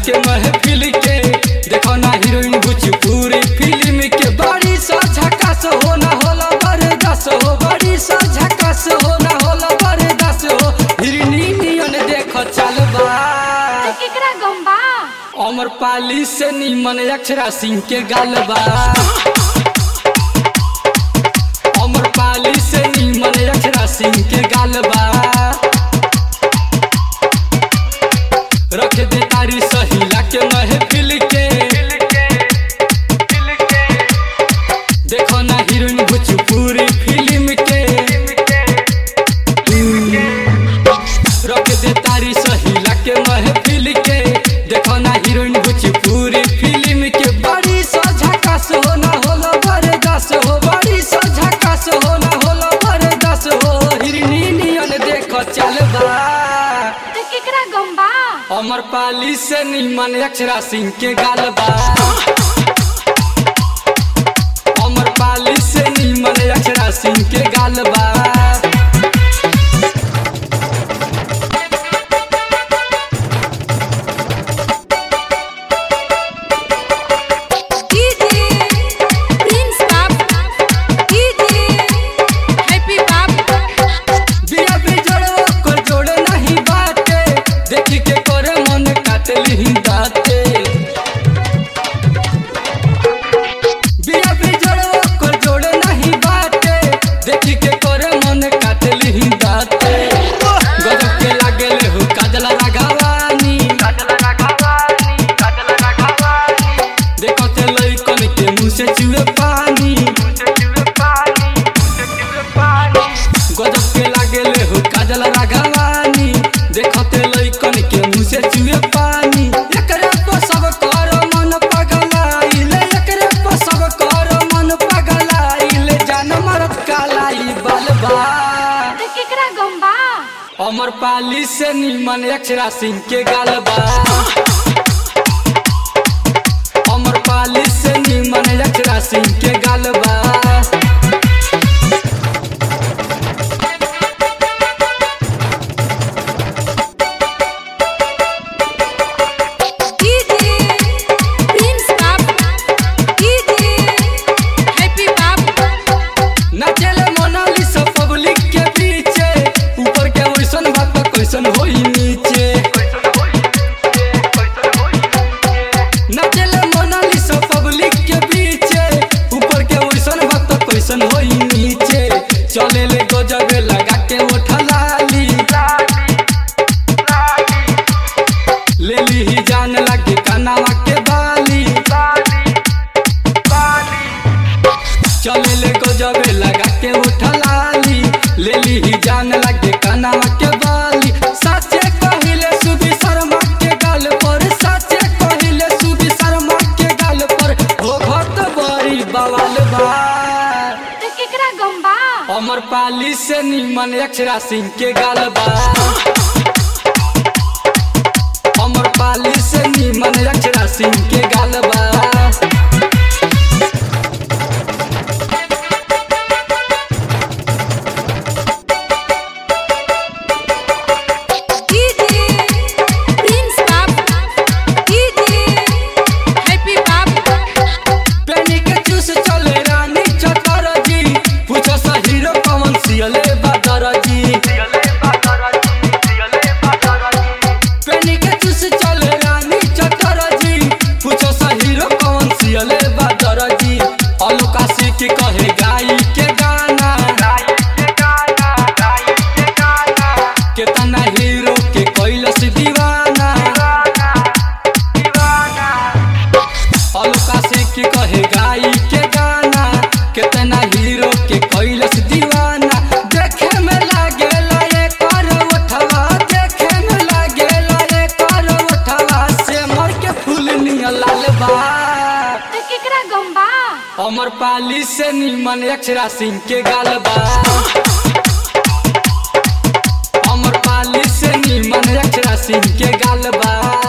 के महफिल के देखो ना हीरोइन भोजपुरी फिल्म के बड़ी सा झकास हो ना होला बरदास हो बड़ी सा झकास हो ना होला बरदास हो हिरनी नियन देखो चलबा तो केकरा गम्बा अमर पाली से निमन अक्षरा सिंह के गालबा अमर पाली से निमन अक्षरा सिंह के गालबा रख दे तारी सहीला के महफिल के देखो ना हीरोइन भोजपुरी फिल्म के रख दे तारी सहीला के महफिल के देखो ना हीरोइन भोजपुरी फिल्म के बड़ी सा झकास हो ना होला बरदास हो बड़ी सा झकास हो ना होला बरदास हो हिरनी नियन देखो चलबा तो केकरा गम्बा अमर पाली से निमन अक्षरा सिंह के गालबा अमर पाली से निमन अक्षरा सिंह के गालबा डीजे प्रिंस बाप डीजे हैप्पी बाप बिया बिजड़ो को जोड़ नहीं बाटे देखी के करे मन काटली दाते बिया बिजड़ो को जोड़ नहीं बाटे देखी के करे मन काटली दाते गजब के लागेले हो काजला राघवानी देखो ते लइकन के मुंह से चुए पानी गजब के लागेले हो काजल राघवानी देखते लइकन के मुंह से चुए पानी एकरे पर सब कर मन पगलाइले एकरे पर सब कर मन पगलाइले जान मरत कालाई बलबा तो केकरा गम्बा अमर पाली से निमन अक्षरा सिंह के गालबा अमर पाली से निमन अक्षरा सिंह के गालबा डीजे प्रिंस बाप डीजे हैप्पी बाप नाचेले मोनालिसा पब्लिक के पीछे ऊपर के वैसन बात कैसन होई नीचे नाचेले मोनालिसा पब्लिक के पीछे ऊपर के वैसन बात कैसन होई नीचे चले ले गजब लगा के उठा लाली ले ली ही जान लगे कनावा के बाली चले ले गजब लगा के उठा लाली ले ली ही जान लगे कनावा के बाली साचे कहिले सुबी शर्मा के गाल पर साचे कहिले सुबी शर्मा के गाल पर हो घट बड़ी बवाल बा तो केकरा गम्बा अमर पाली से निमन अक्षरा सिंह के गाल बा अमर पाली से निमन अक्षरा सिंह के गाल बा डीजे प्रिंस बाप डीजे हैप्पी बाप पेनी के चूस चले रानी चटर जी पूछो सा हीरो कौन सियले बादर जी पेनी के चूस चले रानी चटर जी पूछो सा हीरो कौन सियले बादर जी अलका के कहे गाई के गाना केतना हीरो के कैलस दीवाना अलका के कहे गाई के गाना केतना हीरो के कैलस दीवाना देखे में लागेला ये कर उठवा देखे में लागेला ये कर उठवा से मर के फूल निया लाल बा तो केकरा गम्बा अमर पाली से निमन अक्षरा सिंह के गालबा अमर पाली से निमन अक्षरा सिंह के गालबा